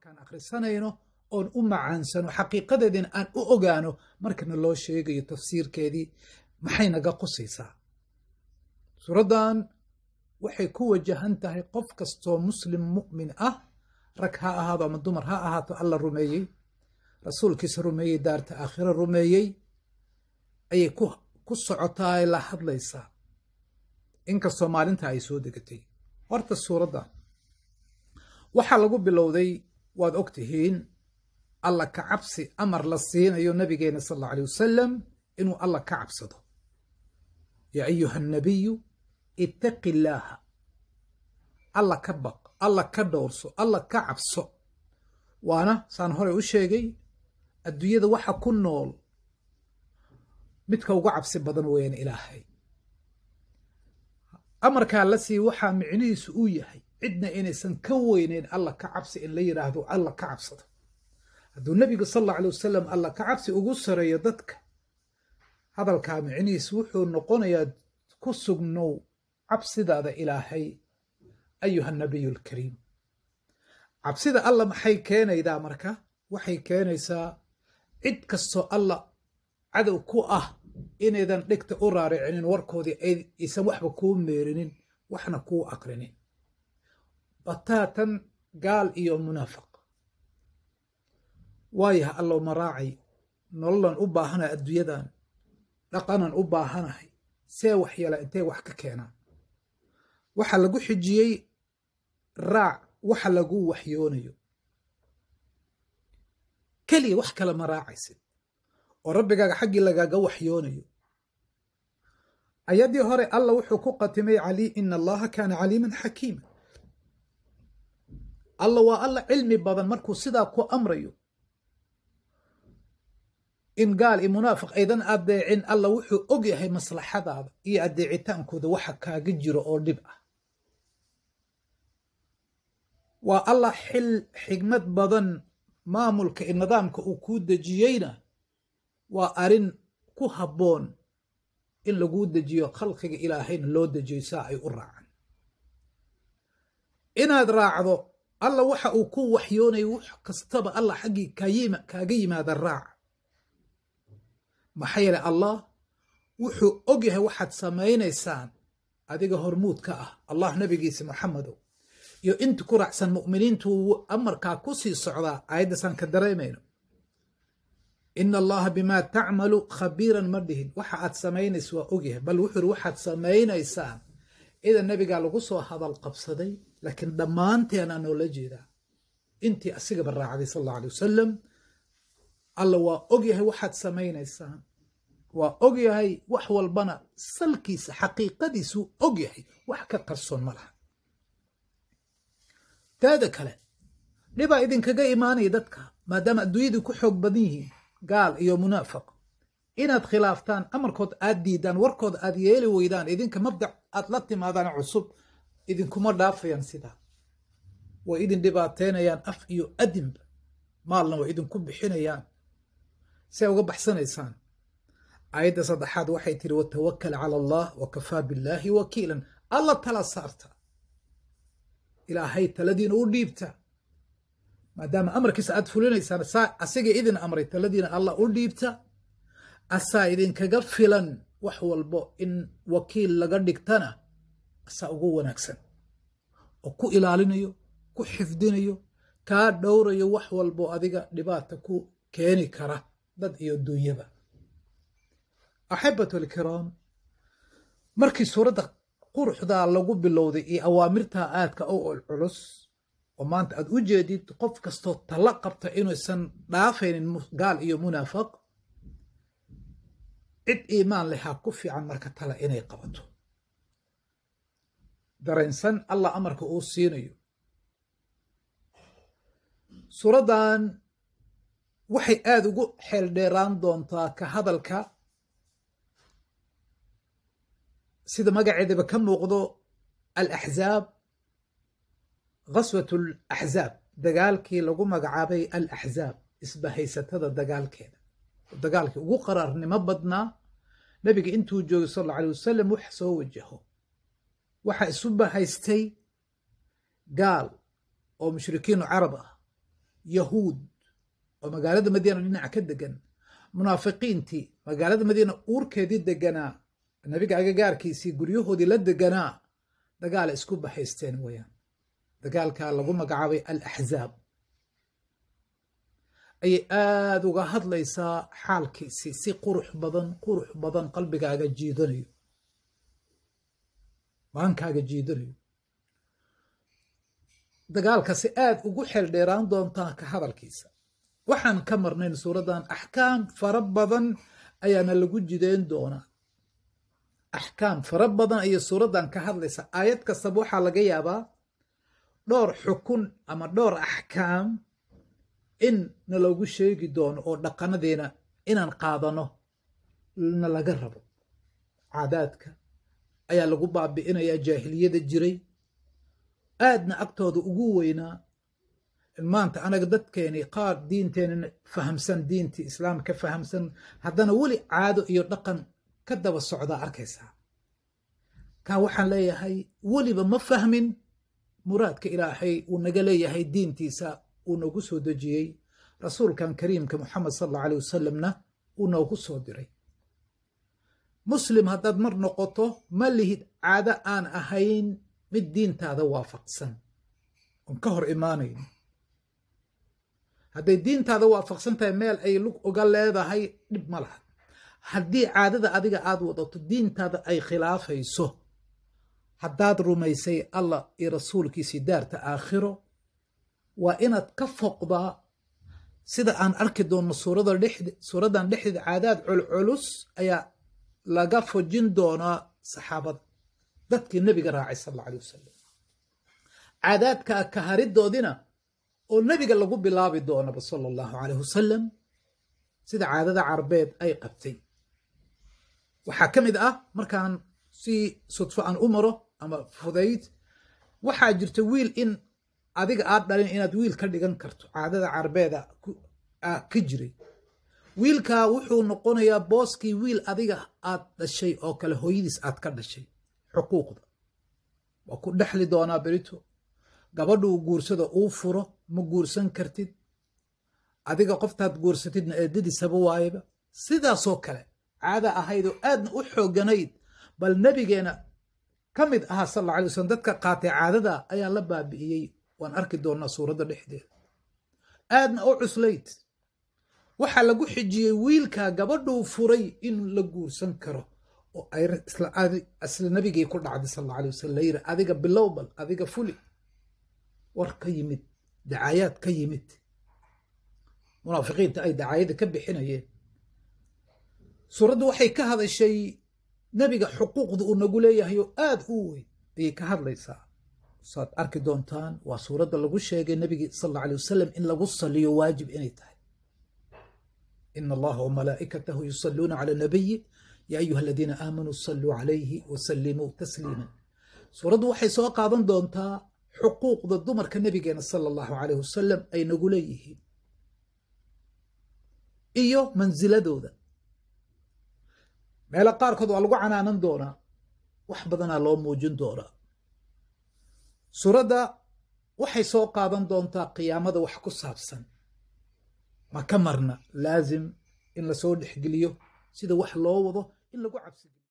markaan akhrisanayno oon u macaansano xaqiiqadeediina aan u ogaano markana loo sheegayo tafsiirkeedii maxay naga qusaysaa suuraddan waxay ku wajahan tahay qof kastoo muslim mu'min ah rag ha ahaado ama dumar ha ahaato alla rumeeyey rasuulkiisa rumeeyey daarta aakhiro rumeeyey ayay ku socotaa ay la hadlaysaa inkastoo maalinta ay soo degatay horta suuradda waxaa lagu bilowday waad og tihiin alla ka cabsi amar la siinayo nabigeena sal alla alay wasalam inuu alla ka cabsado yaa ayuha annabiyu ittaqi illaaha alla ka baq alla ka dhowrso alla ka cabso waana saan horey u sheegay adduunyada waxa ku nool midka uga cabsi badan weeyaan ilaahay amarkaa la sii waxaa micnihiisu uu yahay cidna inaysan ka weyneyn alla ka cabsi in la yidhaahdo alla ka cabsado hadduu nebigu sal alla alay wasalam alla ka cabsi ugu sareeyo dadka hadalkaa micnihiisu wuxuu noqonayaa ku sugnow cabsidaada ilaahay ayuha nabiyu alkariim cabsida alla maxay keenaydaa marka waxay keenaysaa cid kastoo alla cadow ku ah inaydan dhegta u raaricinin warkoodii aysan waxba kuu meerinin waxna kuu aqrinin bataatan gaal iyo munaafiq waayaha allow maraacay nololan u baahanahay adduunyadan dhaqanan u baahanahay see wax yala intay wax ka keenaan waxaa lagu xijiyey raac waxa lagu waxyoonayo keliya wax kale ma raacaysid oo rabbigaaga xaggii lagaaga waxyoonayo ayaddii hore alla wuxuu ku qatimay cali ina allaha kaana caliiman xakiima alla waa alla cilmi badan markuu sidaa ku amrayo in gaal iyo munaafiq aydan adeecin alla wuxuu og yahay maslaxadaada iyo adeecitaankooda waxa kaaga jiro oo dhib ah waa alla xil xigmad badan maamulka iyo nidaamka uu kuu dejiyeyna waa arrin ku habboon in laguu dejiyo khalqiga ilaahayna loo dejiyo saa ay u raacaan inaad raacdo alla waxa uu ku waxyoonayo wax kastaba alla xaggii kaaga yimaada raac maxaa yeele allah wuxuu og yahay waxaad samaynaysaan adiga hormuud ka ah allah nabigiisa maxamedow iyo inta ku raacsan mu'miniintu amarkaa ku sii socdaa aayaddasaan ka dareemayno ina allaha bimaa tacmalu khabiiran ma dhihin waxa aad samaynaysa waa ogyahay bal wuxuu iri waxaad samaynaysaan idan nabigaa lagu soo hadal qabsaday laakiin dhammaanteenaa noola jeedaa intii asigaba raacday sal alla alay wasalam alla waa ogyahay waxaad samaynaysaan waa ogyahay wax walbana salkiisa xaqiiqadiisuu ogyahay wax ka qarsoon ma laha taada kale dhibaa idinkaga imaanaya dadka maadaama adduunyadii ku xoog badan yihiin gaal iyo munaafiq inaad khilaaftaan amarkood aad diidaan warkood aad yeeli weydaan idinka mabdac aad la timaadaan cusub idinkuma dhaafayaan sidaa way idin dhibaateynayaan af iyo adinba maalna way idinku bixinayaan say uga baxsanaysaan aayadda saddexaad waxay tiri watawakal cala allah wa kafaa billaahi wakiilan alla tala saarta ilaahay taladiina u dhiibta maadaama amarkiisa aad fulinaysaan saa asiga idin amray taladiina allah u dhiibta asaa idinkaga filan wax walbo in wakiil laga dhigtana asaa ugu wanaagsan oo ku ilaalinayo ku xifdinayo kaa dhowrayo wax walbo adiga dhibaata ku keeni kara dad iyo dunyaba axibatu alkiraam markii suuradda quruxdaa lagu bilowday iyo awaamirtaa aadka u culculus oo maanta aad u jeedid qof kastoo talla qabta inuusan dhaafaynin gaal iyo munaafiq cid iimaan lehaa ku fiican marka tala inay qabato dareensan allah amarka uu siinayo suuraddan waxay aada ugu xeel dheeraan doontaa ka hadalka sida magaceedaba ka muuqdo alaxzaab ghaswat alaxzaab dagaalkii lagu magacaabay alaxzaab isbahaysatada dagaalkeeda dagaalkii ugu qaraarnimo badnaa nabiga intuu joogay sal alla alay wasalam wax soo wajaho waxaa isu bahaystay gaal oo mushrikiinu carab ah yahuud oo magaalada madiina dhinaca ka degan munaafiqiintii magaalada madiina uurkeedii deganaa nebiga agagaarkiisii guryahoodii la deganaa dagaala isku bahaysteen weyaan dagaalkaa lagu magacaabay alaxzaab ayay aada uga hadlaysaa xaalkiisii si qurux badan qurux badan qalbigaaga jiidanayo maankaaga jiidanayo dagaalkasi aada ugu xeel dheeraan doontaa ka hadalkiisa waxaan ka marnayn suuraddan axkaam fara badan ayaana lagu jideyn doonaa axkaam fara badan ayay suuraddan ka hadlaysaa aayad kastaba waxaa laga yaabaa dhowr xukun ama dhowr axkaam in na loogu sheegi doono oo dhaqanadeena inaan qaadano na laga rabo caadaadka ayaa lagu baabi'inayaa jaahiliyada jiray aadna agtooda ugu weynaa maanta anaga dadkeeni qaar diinteenna fahamsan diintii islaamka fahamsan haddana weli caado iyo dhaqan ka daba socdaa arkaysaa kaa waxaan leeyahay weliba ma fahmin muraadka ilaahay uu naga leeyahay diintiisa uu noogu soo dejiyey rasuulkan kariimka moxamed sal alla alay wasalamna uu noogu soo diray muslim haddaad mar noqoto ma lihid caado aan ahayn mid diintaada waafaqsan oon ka hor imaanayn hadday diintaada waafaqsan tahay meel ay lug oga leedahay dhib ma laha haddii caadada adiga aad wadato diintaada ay khilaafayso haddaad rumaysay allah iyo rasuulkiisii daarta aakhiro waa inaad ka foqdaa sida aan arki doonno suuraddan dhexdeeda caadaad culculus ayaa laga fojin doonaa saxaabada dadkii nebiga raacay sal alla alay wasalam caadaadkaa kaharidoodina oo nebiga lagu bilaabi doonaba sala allahu calayh wasalam sida caadada carbeed ay qabtay waxaa ka mid ah markaan si sudfo aan u maro ama fudayd waxaa jirta wiil in adiga aad dhalin inaad wiil ka dhigan karto caadada carbeeda ka jiray wiilkaa wuxuu noqonayaa booskii wiil adiga aad dhashay oo kale hooyadiis aad ka dhashay xuquuqda waa ku dhexli doonaa berito gabadhuu guursada uu furo ma guursan kartid adiga qoftaad guursatidna eedadiisaba waayaba sidaasoo kale caada ahayd oo aadna u xooganayd bal nebigeena ka mid ahaa sal alla alay wasalam dadka qaatay caadada ayaa la baabi'iyey waan arki doonnaa suuradda dhexdeeda aadna u cuslayd waxaa lagu xijiyey wiilkaa gabadhuu furay in la guursan karo oo ay isla nabigii ku dhacday sal alla alay wasalam layiri adiga bilow bal adiga fuli war ka yimid dacaayaad ka yimid munaafiqiinta ay dacaayada ka bixinayeen suuraddu waxay ka hadashay nebiga xuquuqda uu nagu leeyahay oo aada u weyn ayay ka hadlaysaa saad arki doontaan waa suuradda lagu sheegay nebigi sal alla alay wasalam in lagu saliyo waajib inay tahay ina allaha wamalaa'ikatahu yusalluuna cala nabiyi ya ayuha aladiina aamanuu saluu calayhi wasallimuu tasliiman suuraddu waxay soo qaadan doontaa xuquuqda dumarka nebigeena sala allahu calayh wasalam ay nagu leeyihiin iyo mansiladooda meelo qaarkood waa lagu canaanan doonaa wax badanaa loo muujin doonaa suuradda waxay soo qaadan doontaa qiyaamada wax ku saabsan ma ka marna laazim in lasoo dhexgeliyo sida wax loo wado in lagu cabsigiyo